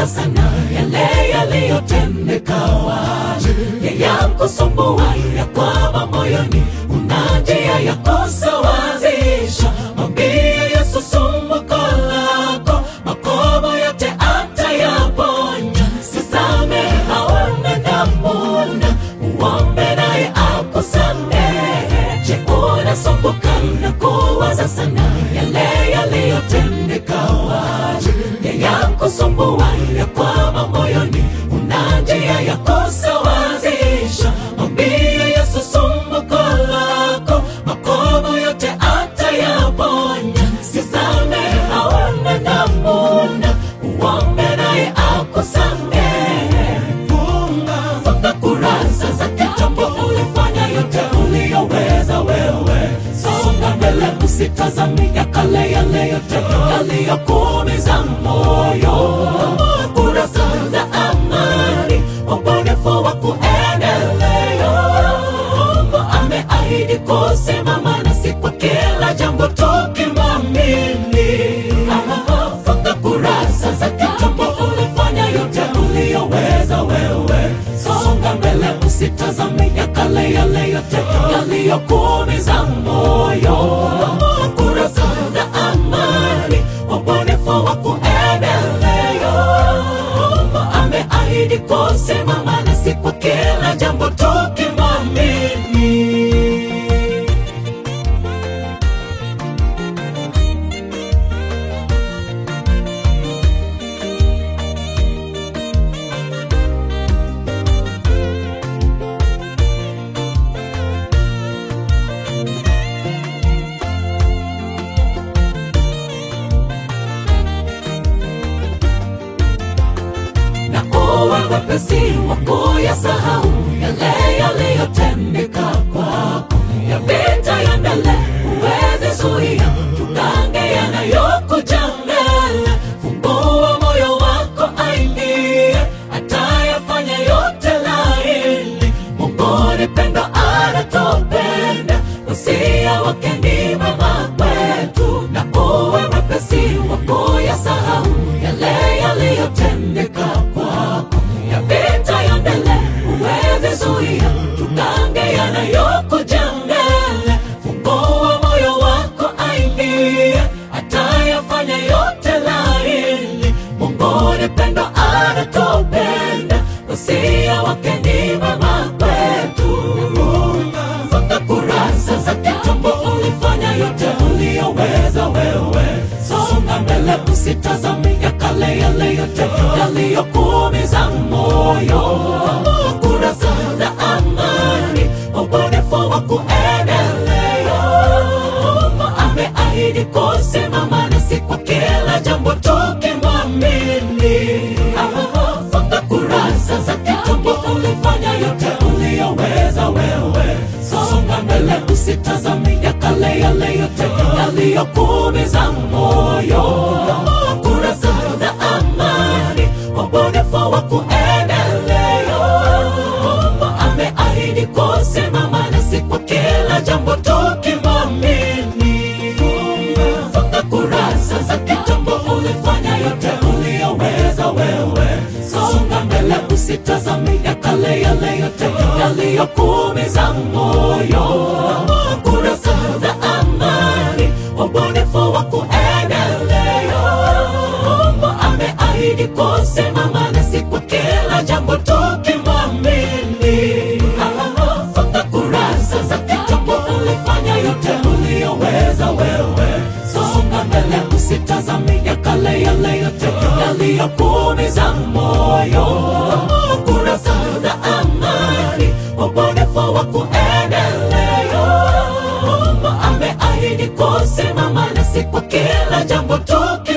kuwaza sana yale yaliyotendeka waje yayakusumbua ya kwamba moyoni una njia ya kusawazisha mwambie Yesu sumbuko lako makovu yote atayaponya sisame hauna namuna uombe naye akusamehe je unasumbuka na kuwaza sana yale yaliyotendeka waje yayakusumbua ya kwamba moyoni una njia ya kusawazisha mwambie Yesu sumbuko lako makovu yote atayaponya sisame hauna namuna uombe naye akusamehe funga funga kurasa za kitambo ulifanya yote uliyoweza wewe songa mbele usitazami ya kale yale yote yaliyokuumiza moyo kurasa za amani ubunifu wa kuendelea Mungu ameahidi kusimama nasi kwa kila jambo tukimwamini. Funga kurasa za kitambo, ulifanya yote uliyoweza wewe. Songa mbele, usitazame ya kale yale yote yaliyokuumiza moyo. Kurasa za amani, ubunifu wa kuendelea. Mungu ameahidi kusimama nasi kwa kila jambo tukimwamini. na uwe mwepesi wa kuyasahau yale yaliyotendeka kwako, yapita ya mbele huwezi zuia, tukange yanayokuja mbele. Fungua moyo wako aingie, atayafanya yote laini. Mungu ni pendo, anatupenda, usia wake ni mema kwetu, na uwe mwepesi wa kuyasahau yale yaliyotendeka kwako, yapita ya mbele huwezi zuia, tukange yanayokuja mbele. Fungua moyo wako aingie, atayafanya yote laini. Mungu ni pendo, anatupenda, usia wake ni mema kwetu. Funga kurasa za kitambo, ulifanya yote uliyoweza wewe. Songa mbele, usitazame ya kale yale yote yaliyokuumiza moyo. Kurasa za amani, ubunifu wa kuendelea. Mungu ameahidi kusimama nasi kwa kila jambo tukimwamini. Funga kurasa za kitambo, ulifanya yote uliyoweza wewe. Songa mbele, usitazame ya kale yale yote yaliyokuumiza moyo. Kurasa za amani, ubunifu wa kuendelea. Mungu ameahidi kusimama nasi kwa kila jambo tukimwamini. Funga kurasa za kitambo, ulifanya yote uliyoweza wewe. Songa mbele, usitazame ya kale yale yote yaliyokuumiza moyo. Kurasa za amani, ubunifu wa kuendelea. Mungu ameahidi kusimama nasi kwa kila jambo tukimwamini. Funga kurasa za kitambo, ulifanya yote uliyoweza wewe. Songa mbele, usitazame ya kale yale yote yaliyokuumiza moyo. Kurasa za amani, ubunifu wa kuendelea. Mungu ameahidi kusimama nasi kwa kila jambo tuki